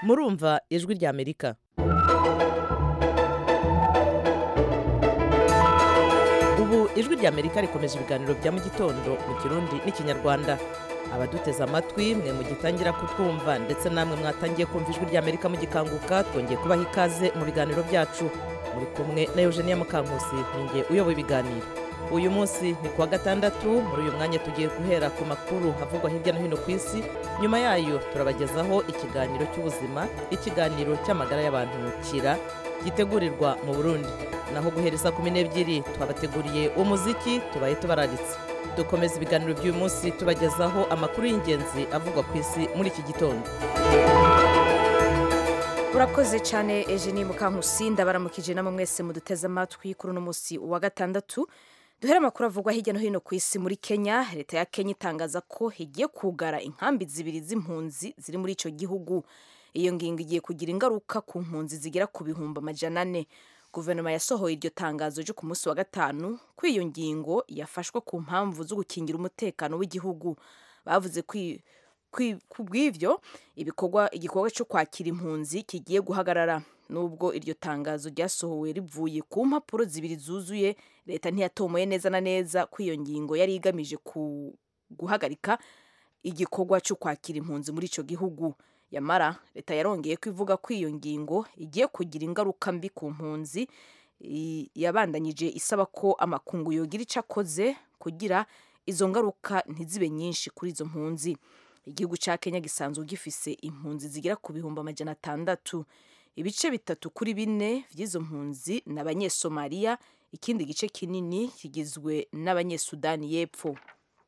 murumva ijwi rya amerika ubu ijwi rya amerika rikomeje ibiganiro bya mu gitondo mu kirundi n'ikinyarwanda abaduteze amatwi mwe mugitangira kutwumva ndetse namwe mwatangiye kumva ijwi rya amerika mugikanguka twongeye kubaha ikaze mu biganiro byacu muri kumwe na eugenia mukankusi ninjye uyoboye ibiganiro uyu munsi ni kuwa gatandatu muri uyu mwanya tugiye guhera ku makuru avugwa hirya no hino ku isi nyuma yayo turabagezaho ikiganiro cy'ubuzima ikiganiro cy'amagara y'abantu kira gitegurirwa mu burundi naho guhera saa kumi n'ebyiri twabateguriye umuziki tubaye tubararitse dukomeza ibiganiro by'uyu munsi tubagezaho amakuru y'ingenzi avugwa ku isi muri iki gitondo urakoze cyane Eugenie Mukankusi ndabaramukije namwe mwese muduteze amatwi kuri uno munsi wa gatandatu duhere amakuru avugwa hirya no hino ku isi muri Kenya leta ya Kenya itangaza ko igiye kugara inkambi zibiri z'impunzi ziri muri icyo gihugu iyo ngingo igiye kugira ingaruka ku mpunzi zigera ku bihumbi amajana ane guverinoma yasohoye iryo tangazo ryo ku munsi wa gatanu ko iyo ngingo yafashwe ku mpamvu zo gukingira umutekano w'igihugu bavuze ku bw'ibyo ibikorwa igikorwa cyo kwakira impunzi kigiye guhagarara nubwo iryo tangazo ryasohowe rivuye ku mpapuro zibiri zuzuye leta ntiyatomoye neza na neza ko iyo ngingo yari igamije guhagarika igikorwa cyo kwakira impunzi muri icyo gihugu yamara leta yarongeye ko ivuga ko iyo ngingo igiye kugira ingaruka mbi ku mpunzi yabandanyije isaba ko amakungu yogira icyo akoze kugira izo ngaruka ntizibe nyinshi kuri izo mpunzi igihugu cya kenya gisanzwe gifise impunzi zigera ku bihumbi amajana atandatu ibice bitatu kuri bine by'izo mpunzi ni abanyesomaliya ikindi gice kinini kigizwe n'abanyesudani y'epfo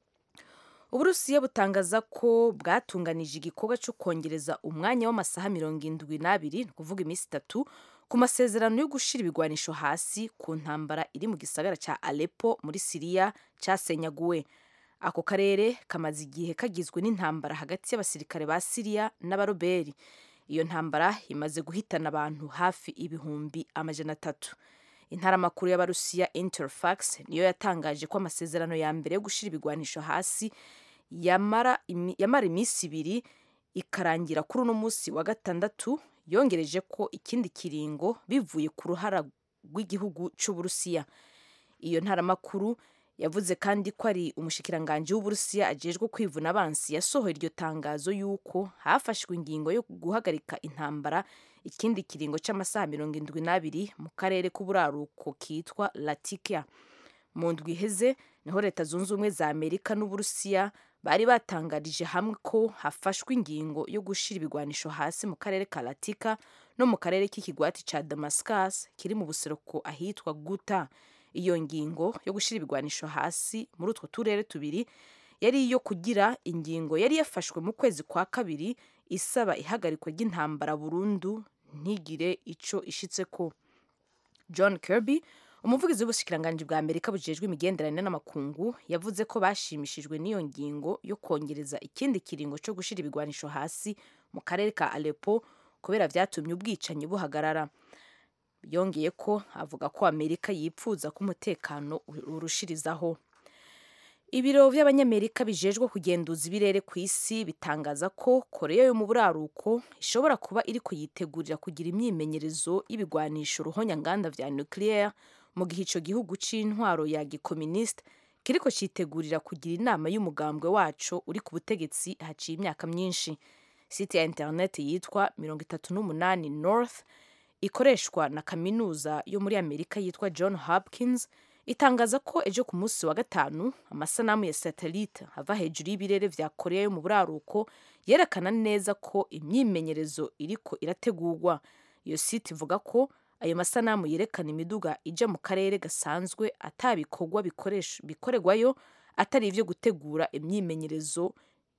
uburusiya butangaza ko bwatunganije igikorwa cyo kongereza umwanya w'amasaha mirongo indwi n'abiri ni ukuvuga iminsi itatu ku masezerano yo gushyira ibigwanisho hasi ku ntambara iri mu gisagara cya Aleppo muri siriya cyasenyaguwe ako karere kamaze igihe kagizwe n'intambara hagati y'abasirikare ba siriya n'abaroberi iyo ntambara imaze guhitana abantu hafi ibihumbi amajana atatu intaramakuru y'abarusiya interfax niyo yatangaje ko amasezerano ya mbere yo gushyira ibigwanisho hasi yamara iminsi ibiri ikarangira kuri uno munsi wa gatandatu yongereje ko ikindi kiringo bivuye ku ruhara rw'igihugu cy'uburusiya iyo ntaramakuru yavuze kandi ko ari umushikiranganji w'uburusiya ajejwe kwivuna abansi yasohoye iryo tangazo y'uko hafashwe ingingo yo guhagarika intambara ikindi kiringo cy'amasaha mirongo indwi n'abiri mu karere k'uburaruko kitwa latikia mu ndwi iheze niho leta zunze ubumwe za amerika n'uburusiya bari batangarije hamwe ko hafashwe ingingo yo gushyira ibigwanisho hasi mu karere ka latika no mu karere k'ikigwati cya damascus kiri mu buseruko ahitwa guta iyo ngingo yo gushyira ibigwanisho hasi muri utwo turere tubiri yari iyo kugira ingingo yari yafashwe mu kwezi kwa kabiri isaba ihagarikwa ry'intambara burundu ntigire icyo ishitse ko john kirby umuvugizi w'ubushikiranganji bwa amerika bujejwe imigenderanire n'amakungu yavuze ko bashimishijwe n'iyo ngingo yo kongereza ikindi kiringo cyo gushyira ibigwanisho hasi mu karere ka Aleppo kubera byatumye ubwicanyi buhagarara yongeye ko avuga ko amerika yipfuza ko umutekano urushirizaho ibiro by'abanyamerika bijejwe kugenduza ibirere ku isi bitangaza ko koreya yo mu buraruko ishobora kuba iri kuyitegurira kugira imyimenyerezo y'ibigwanisho ruhonyanganda vya nucleaire mu gihe ico gihugu c'intwaro ya gikominisite kiriko citegurira kugira inama y'umugambwe waco uri ku butegetsi haciye imyaka myinshi site ya internet yitwa mirongo itatu n'umunani north ikoreshwa na kaminuza yo muri amerika yitwa john hopkins itangaza ko ejo ku munsi wa gatanu amasanamu ya satelite ava hejuru y'ibirere vya korea yo mu buraruko yerekana neza ko imyimenyerezo iriko irategurwa iyo site ivuga ko ayo masanamu yerekana imiduga ija mu karere gasanzwe atabikorwa bikorerwayo atari ivyo gutegura imyimenyerezo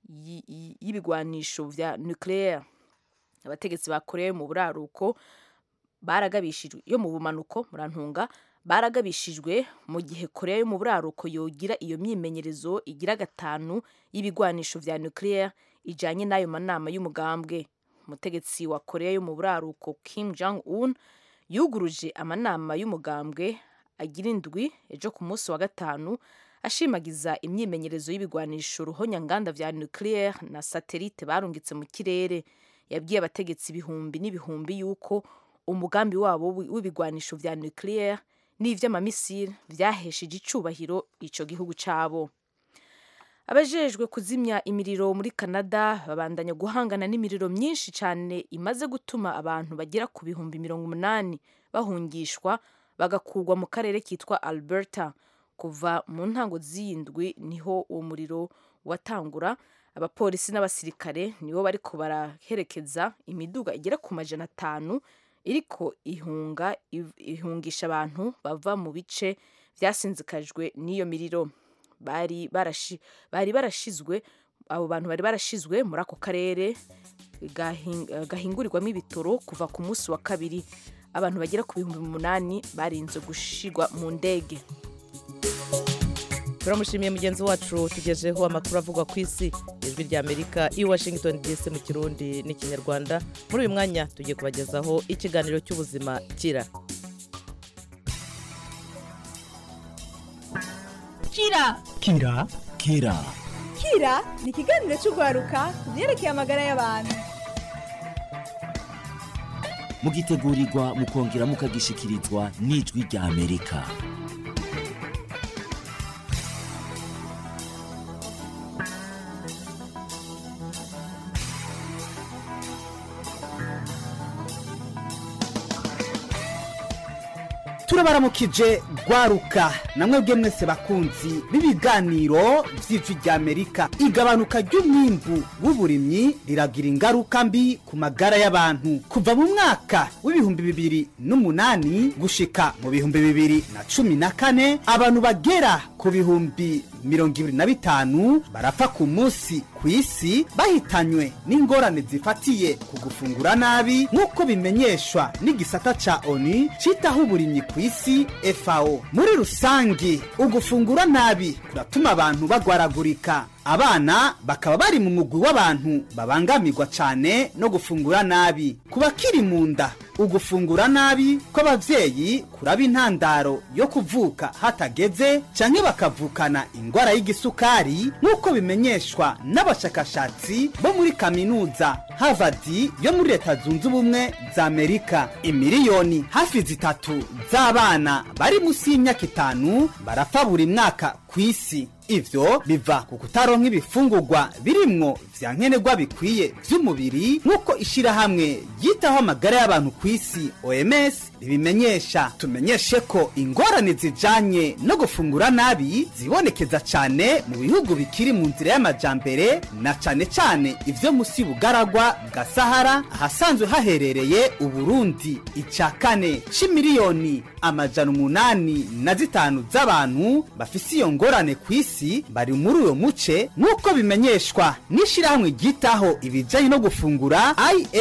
y'ibigwanisho vya nucleaire abategetsi ba korea yo mu buraruko baragabishijwe yo mu bumanuko murantunga baragabishijwe mu gihe korea yo mu buraruko yogira iyo myimenyerezo igira gatanu y'ibigwanisho vya nucleaire ijanye n'ayo manama y'umugambwe umutegetsi wa korea yo mu buraruko kim jong un yuguruje amanama y'umugambwe agira indwi ejo ku munsi wa gatanu ashimagiza imyimenyerezo y'ibigwanisho ruhonyanganda vya nucleaire na satelite barungitse mu kirere yabwiye abategetsi ibihumbi n'ibihumbi yuko umugambi wabo w'ibigwanisho vya nucleaire n'ivy'amamisiri vyahesheje icubahiro ico gihugu cabo abajejwe kuzimya imiriro muri canada babandanya guhangana n'imiriro myinshi cyane imaze gutuma abantu bagera ku bihumbi mirongo umunani bahungishwa bagakurwa mu karere kitwa alberta kuva mu ntango z'iyindwi niho uwo muriro watangura abapolisi n'abasirikare nibo bariko baraherekeza imiduga igera ku majana atanu iriko ihunga ihungisha abantu bava mu bice byasinzikajwe n'iyo miriro bari barashi bari barashizwe abo bantu bari barashizwe muri ako karere gahingurirwamo ibitoro kuva ku munsi wa kabiri abantu bagera ku bihumbi umunani barinze gushigwa mu ndege turamushimiye mugenzi wacu tugejeho amakuru avugwa ku isi ijwi rya amerika i washington dc mu kirundi n'ikinyarwanda muri uyu mwanya tugiye kubagezaho ikiganiro cy'ubuzima kira kira kira kira kira ni ikiganiro cy'urwaruka ku byerekeye amagara y'abantu mugitegurirwa mukongera mukagishikirizwa n'ijwi rya amerika turabaramukije rwaruka namwe mwese bakunzi b'ibiganiro by'ijwi rya amerika igabanuka ry'umwimbu w'uburimyi riragira ingaruka mbi ku magara y'abantu kuva mu mwaka w'ibihumbi bibiri n'umunani gushika mu bihumbi bibiri na cumi na kane abantu bagera ku bihumbi mirongo ibiri na bitanu barapfa ku munsi ku isi bahitanywe n'ingorane zifatiye ku gufungura nabi nk'uko bimenyeshwa n'igisata ca oni citaho uburimyi ku isi fao muri rusange ugufungura nabi kuratuma abantu bagwaragurika abana bakaba bari mu mugwi w'abantu babangamirwa cyane no gufungura nabi ku bakiri mu nda ugufungura nabi kw'ababyeyi kuraba intandaro yo kuvuka hatageze canke bakavukana ingwara y'igisukari nk'uko bimenyeshwa n'abashakashatsi bo muri kaminuza harvard yo muri leta zunze ubumwe za amerika imiliyoni hafi zitatu z'abana bari munsi y'imyaka itanu barapfa buri mwaka ku isi ivyo biva ku kutaronka ibifungurwa birimwo vya nkenerwa bikwiye vy'umubiri nk'uko ishirahamwe ryitaho amagara y'abantu ku isi oms ribimenyesha tumenyeshe ko ingorane zijanye no gufungura nabi zibonekeza cane mu bihugu bikiri mu nzira y'amajambere na cane cane ivyo musi bugaragwa bwa sahara ahasanzwe haherereye uburundi ica kane c'imiliyoni amajana umunani na zitanu z'abantu bafise iyo ngorane ku isi bari muri uyo muce nk'uko bimenyeshwa n'ishirahamwe ryitaho ibijanye no gufungura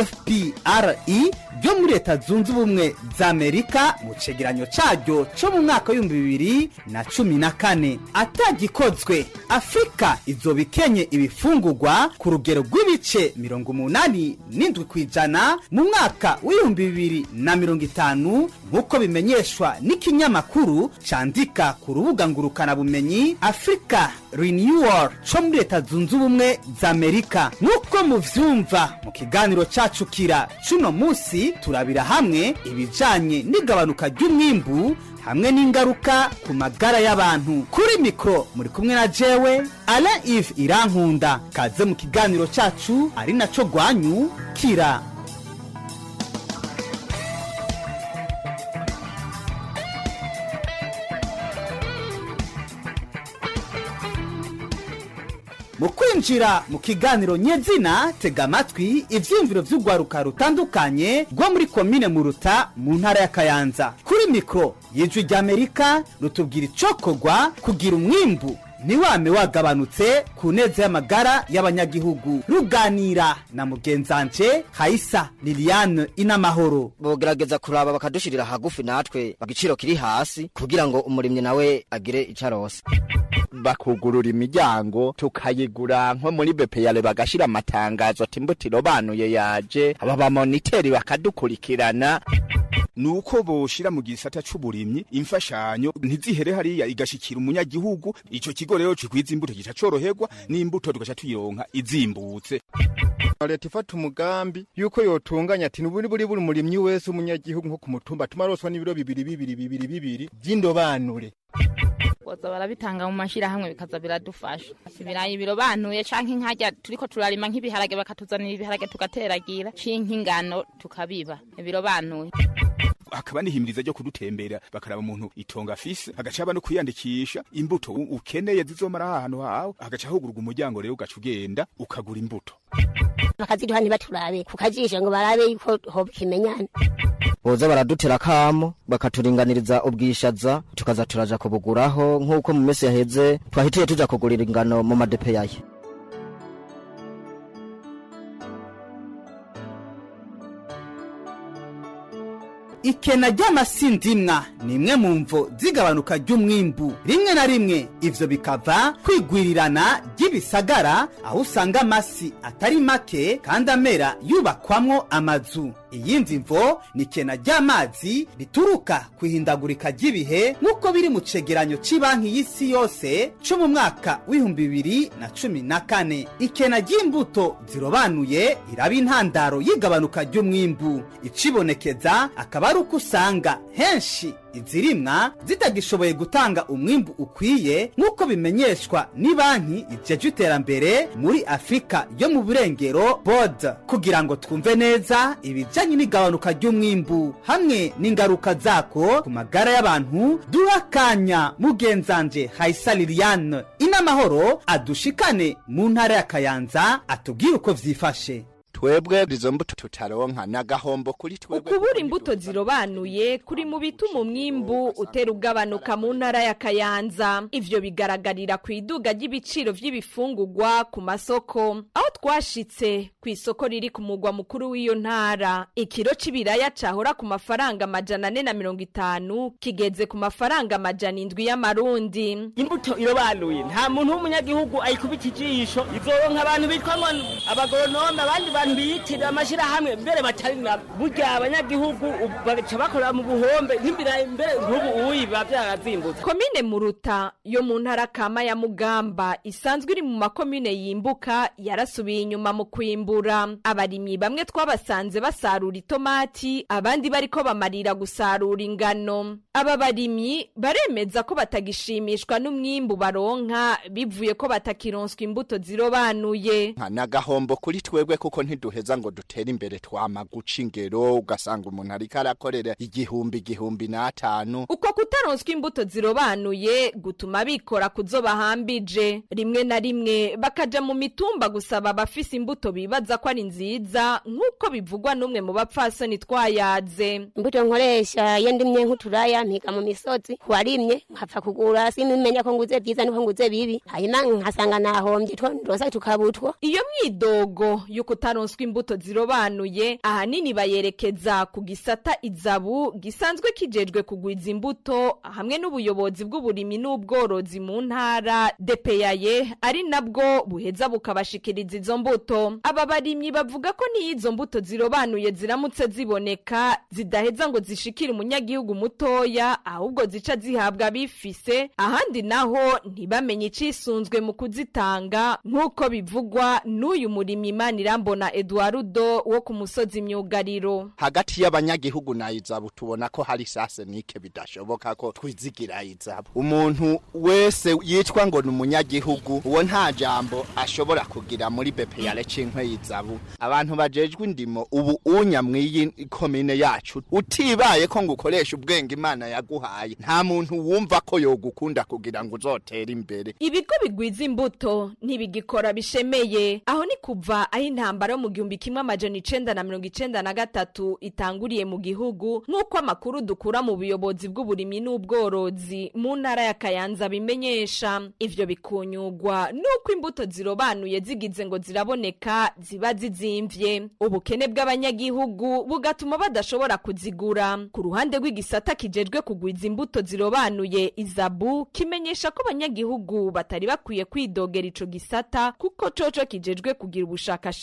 ifpre ryo muri leta zunze ubumwe za amerika mu cegeranyo caryo co mu mwaka w'ibihumbi bibiri na cumi na kane atagikozwe afurika izoba ikenye ibifungurwa ku rugero rw'ibice mirongo umunani n'indwi ku ijana mu mwaka w'ibihumbi bibiri na mirongo itanu nk'uko bimenyeshwa n'ikinyamakuru candika ku rubuga ngurukanabumenyi afurika renewal co muri leta zunze ubumwe za amerika nk'uko muvyumva mu kiganiro cacu kira cuno musi turabira hamwe ibijanye n'igabanuka ry'umwimbu hamwe n'ingaruka ku magara y'abantu kuri mikoro muri kumwe na jewe ala ive irankunda kaze mu kiganiro cacu ari naco rwanyu kira mu kwinjira mu kiganiro nyezina tega amatwi ivyiyumviro vy'urwaruka rutandukanye rwo muri komine muruta mu ntara ya kayanza kuri mikoro y'ijwi ry'amerika rutubwira icokorwa kugira umwimbu ntiwame wagabanutse ku neza y'amagara y'abanyagihugu ruganira na mugenzanje hayisa liliane inamahoro bogerageza kuraba bakadushirira hagufi natwe bagiciro kiri hasi kugira ngo umurimyi nawe agire ico arose bakugurura imiryango tukayigura nko muri bepeyare bagashira amatangazo ati imbuto irobanuye yaje aba bamoniteri bakadukurikirana nuko boshira mu gisata c'uburimyi imfashanyo ntizihere hariya igashikira umunyagihugu ico kigo rero cikwiza imbuto gica coroherwa n'imbuto tugaca tuyironka izimbutse leta ifata umugambi yuko yotunganya ati nuburi buri buri murimyi wese umunyagihugu nko ku mutumba tumaroswa n'ibiro bibiri bibiri bibiri bibiri vy'indobanure boza barabitanga mu mashirahamwe bikaza biradufasha ibirayi birobanuye canke nkajya turiko turarima nk'ibiharage bakatuzanira ibiharage tugateragira canke ingano tukabiba birobanuye hakaba n'ihimiriza ryo kudutembera bakaraba umuntu itonga afise hagaca haba no kwiyandikisha imbuto u- ukeneye zizomara ahantu hawe hagaca hugurwa umuryango rero ugaca ugenda ukagura imbuto bakaziduha ntibaturabe ku kajisho ngo barabe yuko hoba ikimenyane boza baradutera kamo bakaturinganiriza ubwishaza tukaza turaja kubuguraho nk'uko mu minsi yaheze twahitiye tuja kugurira ingano mu madepe yayo ikena ry'amasindimwa ni imwe mu mvo z'igabanuka ry'umwimbu rimwe na rimwe ivyo bikava kwigwirirana ry'ibisagara aho usanga amasi atari make kandi amera yubakwamwo amazu iyindi mvo ni ikena ry'amazi rituruka ku ihindagurika ry'ibihe nk'uko biri mu cegeranyo c'banki y'isi yose co mu mwaka w'ibihumbi bibiri na cumi na kane ikena ry'imbuto zirobanuye iraba intandaro y'igabanuka ry'umwimbu icibonekeza akaba ari uko usanga henshi izirimwa zitagishoboye gutanga umwimbu ukwiye nk'uko bimenyeshwa ni banki ijeje iterambere muri afurika yo mu burengero bod kugira ngo twumve neza ibijanye n'igabanuka ry'umwimbu hamwe n'ingaruka zako ku magara y'abantu duha akanya mugenzanje hayisa liliane inamahoro adushikane mu ntara ya kayanza atubwire uko vyifashe twebwe izo mbuto tutaronka n'agahombo kuri twebwe ukubura imbuto zirobanuye kuri mu bituma umwimbu utera ugabanuka mu ntara ya kayanza ivyo bigaragarira ku iduga ry'ibiciro vy'ibifungurwa ku masoko aho twashitse ku isoko riri ku mugwa mukuru w'iyo ntara ikiro c'ibiraya cahora ku mafaranga amajana ane na mirongo itanu kigeze ku mafaranga amajana indwi y'amarundi imbuto irobanuye nta muntu w'umunyagihugu ayikubita ijisho izoronka abantu bitwa ngo abagoronome abandi bantu biyitirira amashirahamwe mbere batari na burya abanyagihugu ubu bagaca bakorera mu buhombe nk'imbirayi mbere nk'ubu uyi biba vyarazimbutse komine muruta yo mu ntara kama ya mugamba isanzwe iri mu makomine yimbuka yarasubiye inyuma mu kwimbura abarimyi bamwe twabasanze basarura itomati abandi bariko bamarira gusarura ingano aba barimyi baremeza ko batagishimishwa n'umwimbu baronka bivuye ko batakironswa imbuto zirobanuye nta n'agahombo kuri twebwe kuko ntiduheza ngo dutere imbere twama guca ingero ugasanga umuntu ariko arakorera igihumbi igihumbi n'atanu uko kutaronswa imbuto zirobanuye gutuma bikora kuzo bahambije rimwe na rimwe bakaja mu mitumba gusaba abafise imbuto bibaza ko ari nziza nk'uko bivugwa n'umwe mu bapfasoni twayaze imbuto nkoresha iyo ndimye nk'uturaya mpiga mu misozi warimye nkapfa kugura simimenya ko nguze byiza niko nguze bibi hanyuma nkasanga nahombye two ndosa tukabutwo iyo myidogo yo kutaronswa imbuto zirobanuye ahanini bayerekeza ku gisata izabu gisanzwe kijejwe kugwiza imbuto hamwe n'ubuyobozi bw'uburimyi n'ubworozi mu ntara depeyaye ari nabwo buheza bukabashikiriza izo mbuto aba barimyi bavuga ko n'iyo izo mbuto zirobanuye ziramutse ziboneka zidaheza ngo zishikire umunyagihugu mutoya ahubwo zica zihabwa abifise ahandi naho ntibamenye icisunzwe mu kuzitanga nk'uko bivugwa n'uyu murimyi Manirambona Eduardo wo ku musozi myugariro hagati y'abanyagihugu na izabu tubona ko hari sase nike bidashoboka ko twizigira izabu umuntu wese yitwa ngo ni umunyagihugu uwo nta jambo ashobora kugira muri bepeyare cinkwe y'izabu abantu bajejwe indimo ubu unya mw'iyi komine yacu utibaye ko ngo ukoresha ubwenge imana yaguhaye nta muntu wumva ko yogukunda kugira ngo uzotere imbere ibigo bigwiza imbuto ntibigikora bishemeye aho ni kuva aho intambara yo mu gihumbi kimwe amajana icenda na mirongo icenda na gatatu itanguriye mu gihugu nk'uko amakuru dukura mu buyobozi bw'uburimyi n'ubworozi mu ntara ya kayanza bimenyesha ivyo bikunyugwa n'uko imbuto zirobanuye zigize ngo ziraboneka ziba zizimvye ubukene bw'abanyagihugu bugatuma badashobora kuzigura ku ruhande rw'igisata kijejwe kugwiza imbuto zirobanuye izabu kimenyesha ko abanyagihugu batari bakwiye kwidogera ico gisata kuko coco kijejwe kugira ubushakashatsi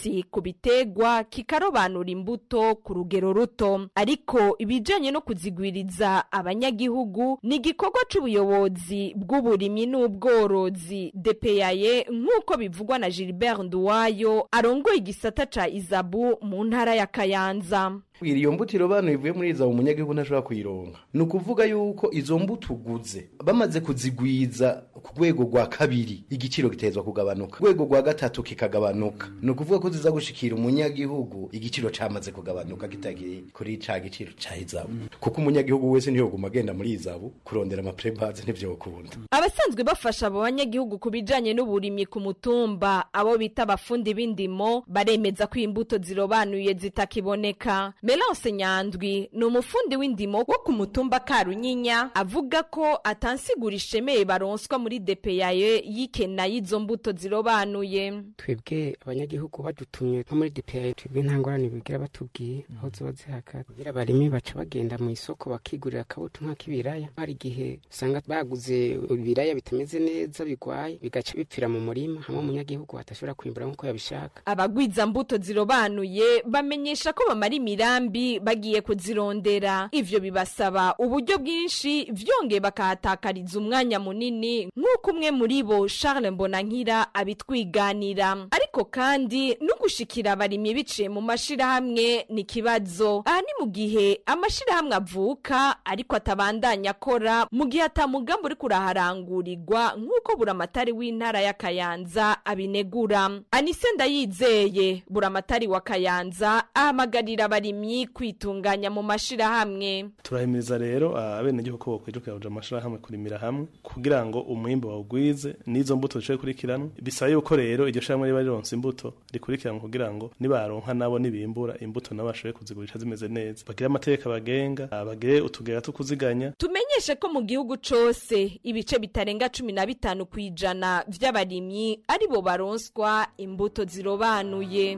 umuti ku bitegwa kikarobanura imbuto ku rugero ruto ariko ibijanye no kuzigwiriza abanyagihugu ni igikorwa c'ubuyobozi bw'uburimyi n'ubworozi depeyaye nk'uko bivugwa na gilbert nduwayo arongoye igisata ca izabu mu ntara ya kayanza Bwira iyo mbuto irobanuye ivuye muri iza umunyagihugu ntashobora kuyironka ni ukuvuga yuko izo mbuto uguze bamaze kuzigwiza ku rwego rwa kabiri igiciro gitezwa kugabanuka ku rwego rwa gatatu kikagabanuka ni ukuvuga ko ziza gushikira umunyagihugu igiciro camaze kugabanuka kitagiye kuri ca giciro ca izabu kuko umunyagihugu wese ntiyoguma agenda muri izabu kurondera amaprebaze ntivyokunda abasanzwe bafasha abo banyagihugu ku bijanye n'uburimyi ku mutumba abo bita abafundi b'indimo baremeza ko imbuto zirobanuye zitakiboneka melance nyandwi ni umufundi w'indimo wo ku mutumba karunyinya avuga ko atansigura ishemeye baronswa muri depeyaye y'ikena y'izo mbuto zirobanuye twebwe abanyagihugu badutumye nko muri DPI twebwe nta ngorane bigira batubwiye aho ziba zihaka kugira abarimi baca bagenda mu isoko bakigurira akabuto nk'ak'ibiraya hari igihe usanga baguze ibiraya bitameze neza bigwaye bigaca bipfira mu murima hamwe umunyagihugu atashobora kwimbura nk'uko yabishaka abagwiza mbuto zirobanuye bamenyesha ko bamara imirambi bagiye kuzirondera ivyo bibasaba uburyo bwinshi vyongeye bakahatakariza umwanya munini nk'uko umwe muri bo charles mbonankira abitwiganira ariko kandi no gushikira abarimyi biciye mu mashirahamwe ni ikibazo aha ni mu gihe amashirahamwe avuka ariko atabandanya akora mu gihe atamugambi uri kuraharangurirwa nk'uko buramatari w'intara ya kayanza abinegura anise ndayizeye buramatari wa kayanza ahamagarira abarimyi kwitunganya mu mashirahamwe turahimiriza rero abenegihugu ko bokwijukira kuja mu mashirahamwe kurimira hamwe kugira ngo umwimbu bawugwize n'izo mbuto zishoboye kurikiranwa bisaba yuko rero iryo shirahamwe riba rironse imbuto rikurikiranwa kugira ngo nibaronka nabo nibimbura imbuto nabo bashoboye kuzigurisha zimeze neza bagire amateka bagenga bagire utugera two kuziganya tumenyeshe ko mu gihugu cose ibice bitarenga cumi na bitanu ku ijana vy'abarimyi ari bo baronswa imbuto zirobanuye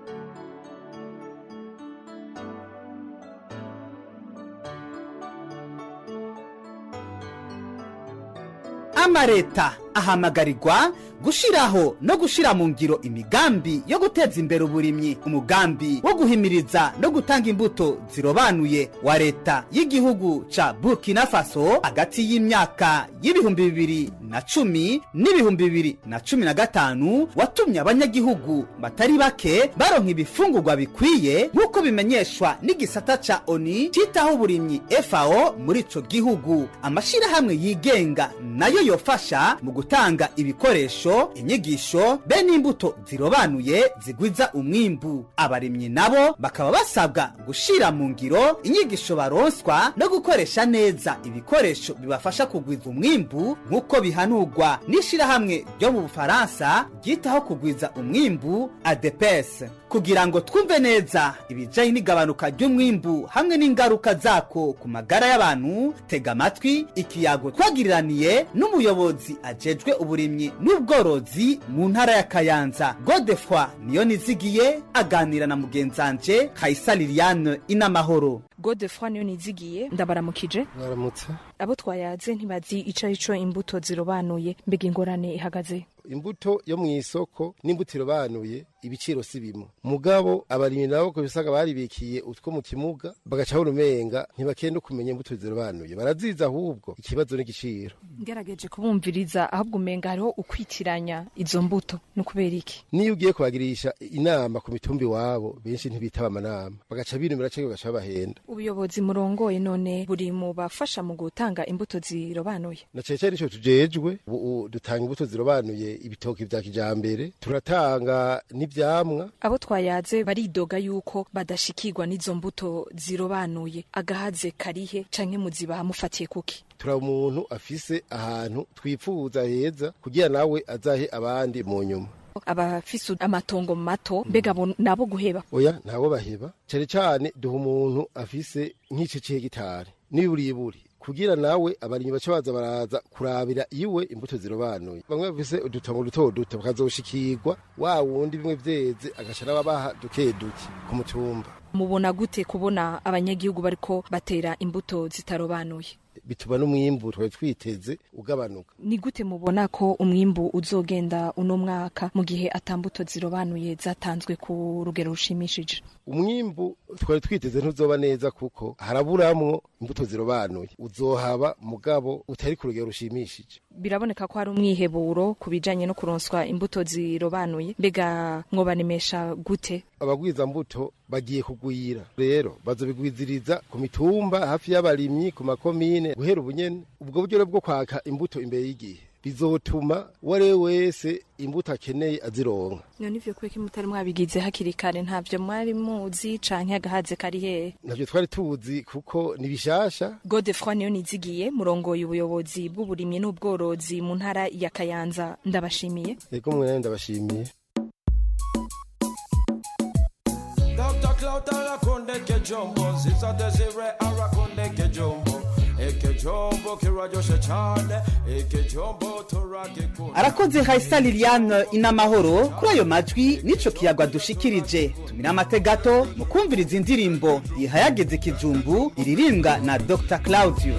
amareta ahamagarirwa gushiraho no gushira mu ngiro imigambi yo guteza imbere uburimyi umugambi wo guhimiriza no gutanga imbuto zirobanuye wa leta y'igihugu ca burkina faso hagati y'imyaka y'ibihumbi bibiri na cumi n'ibihumbi bibiri na cumi na gatanu watumye abanyagihugu batari bake baronka ibifungurwa bikwiye nk'uko bimenyeshwa n'igisata ca oni citaho uburimyi fao muri ico gihugu amashirahamwe yigenga nayo yofasha mu gutanga ibikoresho inyigisho be n'imbuto zirobanuye zigwiza umwimbu abarimyi nabo bakaba basabwa gushira mu ngiro inyigisho baronswa no gukoresha neza ibikoresho bibafasha kugwiza umwimbu nk'uko bihanurwa n'ishirahamwe ryo mu bufaransa ryitaho kugwiza umwimbu adepes kugira ngo twumve neza ibijanye n'igabanuka ry'umwimbu hamwe n'ingaruka zako ku magara y'abantu tega amatwi ikiyago twagiriraniye n'umuyobozi ajejwe uburimyi n'ubworozi mu ntara ya kayanza godefroi niyo nizigiye aganira na mugenzanje kayisa liliane inamahoro godefroi niyo nizigiye ndabaramukije baramutse abo twayaze ntibazi ico arico imbuto zirobanuye mbega ingorane ihagaze imbuto yo mu isoko n'imbuto irobanuye ibiciro si bimwe mugabo abarimyi nabo ko bisanga baribikiye utwo mu kimuga bagaca urumenga ntibakenda kumenya imbuto zirobanuye baraziza ahubwo ikibazo n'igiciro ngerageje kubumviriza ahubwo umenga hariho ukwitiranya izo mbuto ni ukubera iki niyo ugiye kubagirisha inama ku mitumba iwabo benshi ntibitaba amanama bagaca binumira canke bagaca babahenda ubuyobozi murongoye none buri mu bafasha mu gutanga imbuto zirobanuye na cane cane ico tujejwe ubu dutanga imbuto zirobanuye ibitoki vya kijambere turatanga n'ivyamwa abo twayaze baridoga yuko badashikirwa n'izo mbuto zirobanuye agahaze karihe canke muzibaha mufatiye kuki turaba umuntu afise ahantu twipfuza heza kugira nawe azahe abandi mu nyuma abafise amatongo mato mbega abo nabo guheba oya ntabo baheba cane cane duha umuntu afise nk'ico c'hegitari n'iburiburi kugira nawe abarimyi baca baza baraza kurabira iwe imbuto zirobanuye bamwe bafise udutongo duto duto bakazoshikirwa wa wundi bimwe vyeze agaca n'ababaha duke duke ku mutumba mubona gute kubona abanyagihugu bariko batera imbuto zitarobanuye bituma n'umwimbu twari twiteze ugabanuka ni gute mubona ko umwimbu uzogenda uno mwaka mu gihe atambuto zirobanuye zatanzwe ku rugero rushimishije umwimbu twari twiteze ntuzoba neza kuko haraburamwo imbuto zirobanuye uzohaba mugabo utari ku rugero rushimishije biraboneka ko hari umwiheburo ku bijanye no kuronswa imbuto zirobanuye mbega mwobanemesha gute abagwiza mbuto bagiye kugwira rero bazobigwiziriza ku mitumba hafi y'abarimyi ku makomine guhera ubunyene ubwo buryo rero bwo kwaka imbuto imbere y'igihe bizotuma uwo ari we wese imbuto akeneye azironka none ivyo kubeka mutari mwabigize hakiri kare ntavyo mwari muzi canke agahaze kari hehe navyo twari tuzi kuko ni bishasha godefroi niyo nizigiye murongoye ubuyobozi bw'uburimyi n'ubworozi mu ntara ya kayanza ndabashimiye yego mwe nawe ndabashimiye Dr. Clout arakonde ke jombo Ziza Desire arakonde ke jombo Eke jombo kirajoshe cyane Eke jombo turage kuna arakoze hayisa liliane inamahoro kuri ayo majwi n'ico kiyagwa dushikirije tumira amate gato mu kumviriza indirimbo ihayageze ikijumbu iririmbwa na dr claudio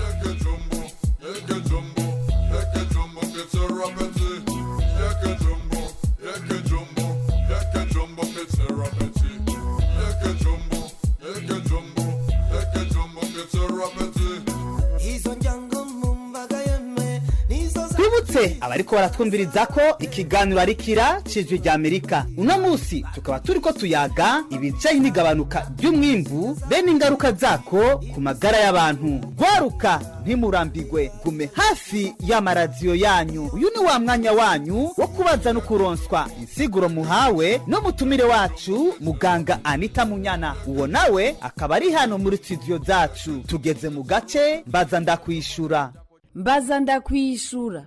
Izo njango mumbaga yeme Nizo za twibutse abariko baratwumviriza ko ikiganiro ari kira cijwi rya amerika uno musi tukaba turiko tuyaga ibijanye n'igabanuka ry'umwimbu be n'ingaruka zako ku magara y'abantu gwaruka ntimurambigwe gume hafi y'amaradiyo yanyu uyu ni wa mwanya wanyu wo kubaza no kuronswa insiguro muhawe n'umutumire wacu muganga anita munyana uwo nawe akaba ari hano muri studio zacu tugeze mu gace mbaza ndakwishura mbaza ndakwishura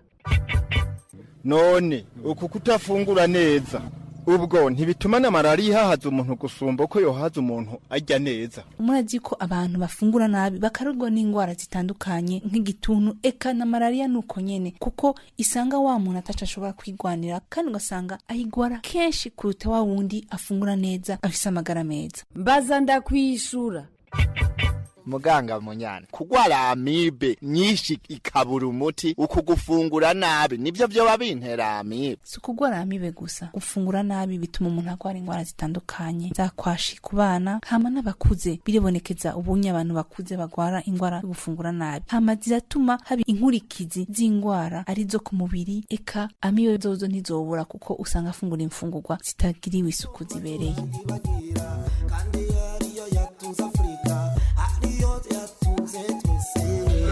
none uku kutafungura neza ubwo ntibituma na malariya ihahaza umuntu gusumba uko yohaza umuntu arya neza murazi ko abantu bafungura nabi bakarurwa n'indwara zitandukanye nk'igituntu eka na malariya nuko nyene kuko isanga wa muntu ataco ashobora kwigwanira kandi ugasanga ayigwara kenshi kuruta wa wundi afungura neza afise amagara meza mbaza ndakwishura muganga munyana kugwara amibe nyinshi ikabura umuti uku gufungura nabi nivyo vyoba bintera amibe si ukugwara amibe gusa gufungura nabi bituma umuntu agwara indwara zitandukanye zakwashi ku bana hama n'abakuze biribonekeza ubunye abantu bakuze bagwara indwara yo gufungura nabi hama ziratuma haba inkurikizi z'indwara arizo ku mubiri eka amibe zozo ntizobura kuko usanga afungura imfungurwa zitagiriwe isuku zibereye kandi ariyo yatunze Afrika ariyo yatunze twese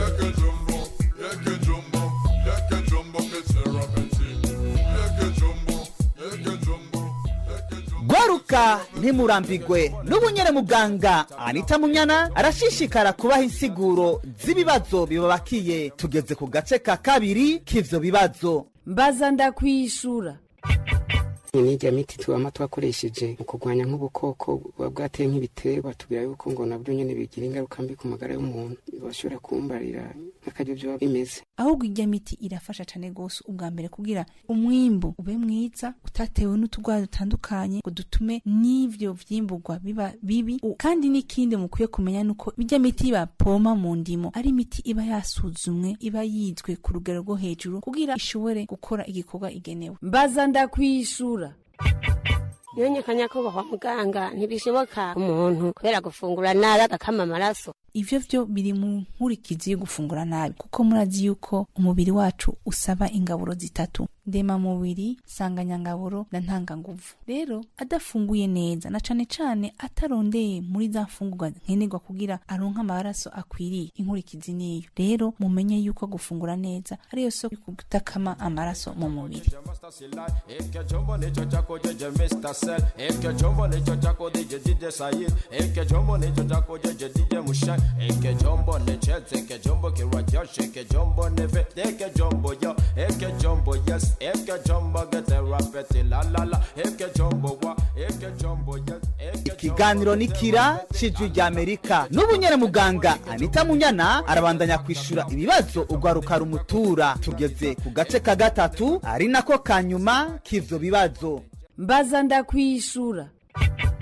gwaruka ntimurambigwe n'ubunyere muganga anita munyana arashishikara kubaha insiguro z'ibibazo bibabakiye tugeze ku gace ka kabiri k'ivyo bibazo mbaza ndakwishura n'irya miti tubama twakoresheje mu kurwanya nk'ubukoko buba bwateye nk'ibiterwa tubwira yuko ngo nabyo nyine bigira ingaruka mbi ku magara y'umuntu bashobora kumbarira nk'akaryo byoba bimeze ahubwo irya miti irafasha cane gose ubwa mbere kugira umwimbu ube mwiza utatewe n'utugwara dutandukanye ngo dutume n'ivyo vyimburwa biba bibi U- kandi n'ikindi mukwiye kumenya nuko irya miti bapoma mu ndimo ari imiti iba yasuzumwe iba yizwe ku rugero rwo hejuru kugira ishobore gukora igikorwa igenewe mbaza ndakwishura yonyekanya ko kwa muganga ntibishoboka umuntu kubera gufungura nabi agakama amaraso ivyo vyo biri mu nkurikizi yo gufungura nabi kuko murazi yuko umubiri wacu usaba ingaburo zitatu ndema mubiri sanganyangaburo na ntanganguvu rero adafunguye neza na cane cane atarondeye muri za mfungurwa nkenerwa kugira aronke amaraso akwiriye inkurikizi niyo rero mumenye yuko gufungura neza ariyo soko yo kutakama amaraso mu mubiri Eke jombo nicho chako jeje Mr. Cell Eke jombo nicho chako DJ DJ Sayid Eke jombo nicho chako jeje DJ Mushan Eke jombo ne Chelsea Eke jombo kirwa Josh Eke jombo ne Vet Eke jombo yo Eke jombo yes Eke jombo get a rapeti la la la Eke jombo wa Eke jombo yes Eke ikiganiro ni kira cijwi rya amerika n'ubunyere muganga anita munyana arabandanya kwishura ibibazo ugwaruka rumutura tugeze ku gace ka gatatu ari nako ka nyuma k'ivyo bibazo mbaza ndakwishura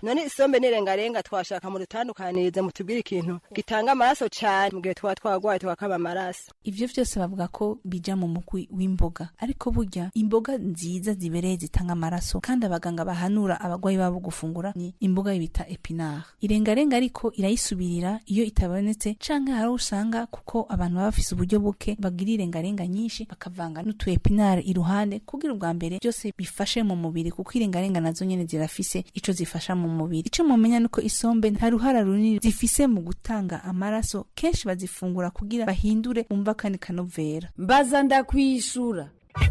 none isombe n'irengarenga twashaka mu dutandukanirize mutubwire ikintu gitanga amaraso cyane mu gihe tuba twagwaye tugakaba amaraso ivyo vyose bavuga ko bija mu mugwi w'imboga ariko burya imboga nziza zibereye zitanga amaraso kandi abaganga bahanura abagwayi babo gufungura ni imboga bita epinare irengarenga ariko irayisubirira iyo itabonetse canke hari aho usanga kuko abantu baba bafise uburyo buke bagira irengarenga nyinshi bakavanga n'utu epinare iruhande kugira ubwa mbere byose bifashe mu mubiri kuko irengarenga nazo nyene zirafise ico zifasha mu mubiri ico mumenya nuko isombe nta ruhara runini zifise mu gutanga amaraso kenshi bazifungura kugira bahindure umva kandi kanovera mbaza ndakwishura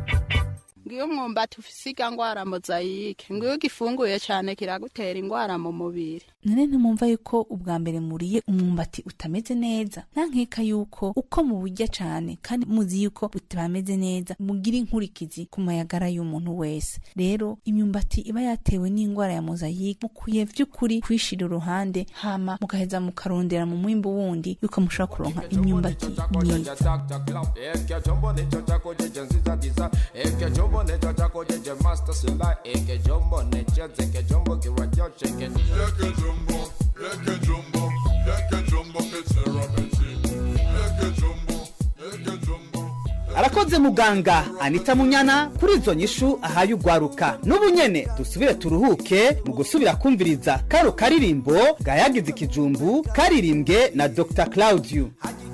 ngiyo umwumbati ufise irya ngwara mozayike ngiyo ugifunguye cyane kiragutera ingwara mu mubiri none ntimwumva yuko ubwa mbere muriye umwumbati utameze neza nta nkeka yuko uko muburya cane kandi muzi yuko utameze neza mugira inkurikizi ku mayagara y'umuntu wese rero imyumbati iba yatewe n'ingwara ya mozayike mukwiye vy'ukuri kwishira uruhande hama mugaheza mukarondera mu mwimbu wundi yuko mushobora kuronka imyumbati myiza Eke jombo nicho chako jeje nziza diza Eke jombo nicho chako jeje master sila Eke jombo nicho zeke jombo kiwa joshe Eke Eke jumbo, eke jumbo, eke jumbo ketera beti. Eke jumbo, eke jumbo. arakoze muganga anita munyana kuri izo nyishu ahaye ugwaruka n'ubu nyene dusubire turuhuke mu gusubira kumviriza karo karirimbo gayagize ikijumbu karirimbwe na dr claudio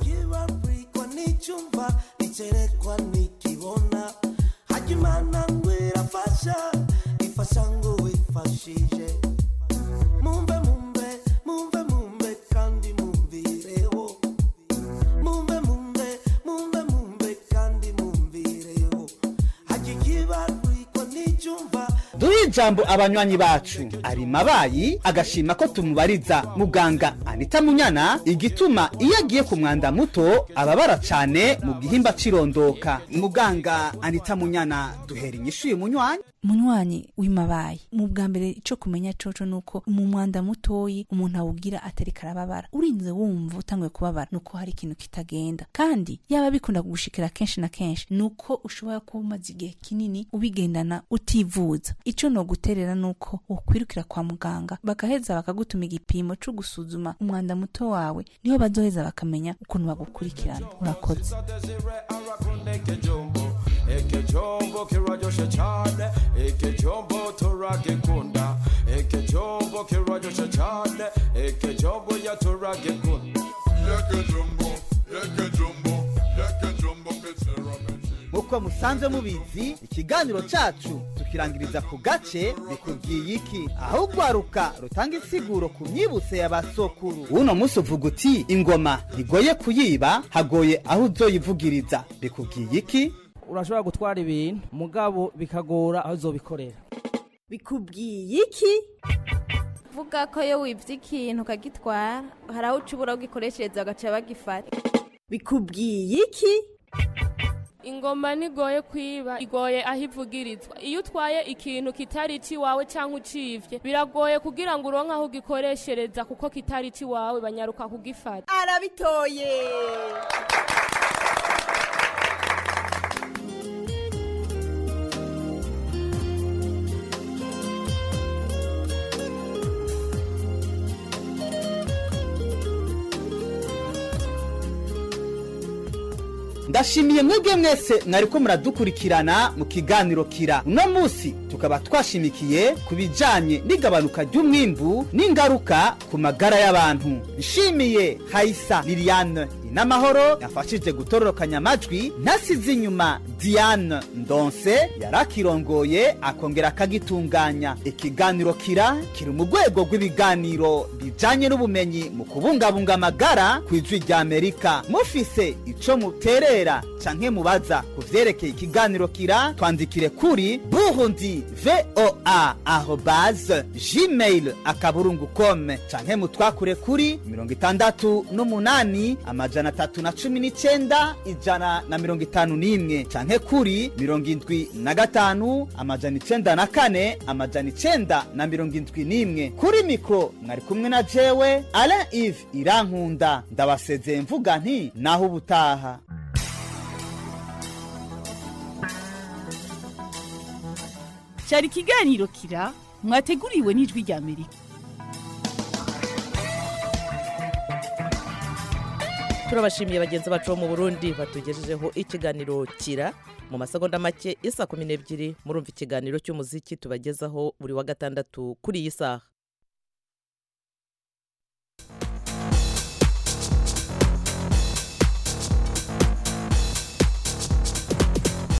kwa nichumba nicherekwa nikibona hajimana ngwira fasha ifasha ngo wifashije mumbe mumbe mumbe mumbe kandi mumvireho mumbe mumbe mumbe mumbe kandi mumvireho hajikibarwikwa nichumba duhe ijambo abanywanyi bacu ari mabayi agashima ko tumubariza muganga anita munyana igituma iyo agiye ku mwanda muto ababara cane mu gihimba cirondoka muganga anita munyana duhera inyishu uyu munywanyi munywanyi w'imabayi mu bwa mbere ico kumenya coco nuko mu mwanda mutoyi umuntu awugira atari karababara urinze wumva utanguye kubabara nuko hari ikintu kitagenda kandi yaba bikunda kugushikira kenshi na kenshi nuko ushobora kuba umaze igihe kinini ubigendana utivuza ico noguterera nuko wokwirukira kwa muganga bagaheza bakagutuma igipimo co gusuzuma umwanda muto wawe niho bazoheza bakamenya ukuntu bagukurikirana urakoze Eke jombo Eke jombo kiwa joshe chane Eke jombo turage kunda Eke jombo kiwa joshe chane Eke jombo ya turage kunda Eke jumbo, eke jumbo, eke jumbo ketera beti. nk'uko musanzwe mubizi ikiganiro cacu tukirangiriza ku gace bikubwiye iki aho ugwaruka rutanga insiguro ku myibutse ya basokuru uno munsi uvuga uti ingoma ntigoye kuyiba hagoye aho uzoyivugiriza bikubwiye iki urashobora gutwara ibintu mugabo bikagora aho uzobikorera bikubwiye iki vuga ko iyo wibye ikintu ukagitwara hari aho uca ubura ugikoreshereza bagaca bagifata bikubwiye iki ingoma ntigoye kwiba igoye aho ivugirizwa iyo utwaye ikintu kitari ikiwawe cyangwa ucivye biragoye kugira ngo uronke aho ugikoreshereza kuko kitari ikiwawe banyaruka kugifata arabitoye ndashimiye mwebwe mwese mwariko muradukurikirana mu kiganiro kira uno munsi tukaba twashimikiye ku bijanye n'igabanuka ry'umwimbu n'ingaruka ku magara y'abantu nshimiye hayisa liliane inamahoro yafashije gutororokanya amajwi ntasize inyuma diane ndonse yarakirongoye akongera akagitunganya ikiganiro kira kiri mu rwego rw'ibiganiro bijanye n'ubumenyi mu kubungabunga amagara ku ijwi rya amerika mufise ico muterera canke mubaza ku vyerekeye ikiganiro kira twandikire kuri burundi voa arobase gmail akaburungu com canke mutwakure kuri mirongo itandatu n'umunani amajana atatu na cumi n'icenda ijana na mirongo itanu n'imwe canke kuri mirongo indwi na gatanu amajana icenda na kane amajana icenda na mirongo indwi n'imwe kuri mikro mwari kumwe na jewe alain ive irankunda ndabasezeye mvuga nti naho ubutaha cyari ikiganiro kira mwateguriwe n'ijwi rya amerika turabashimiye bagenzi bacu bo mu burundi batugejejeho ikiganiro kira mu masegonda make isa kumi n'ebyiri murumva ikiganiro cy'umuziki tubagezaho buri wa gatandatu kuri iyi saha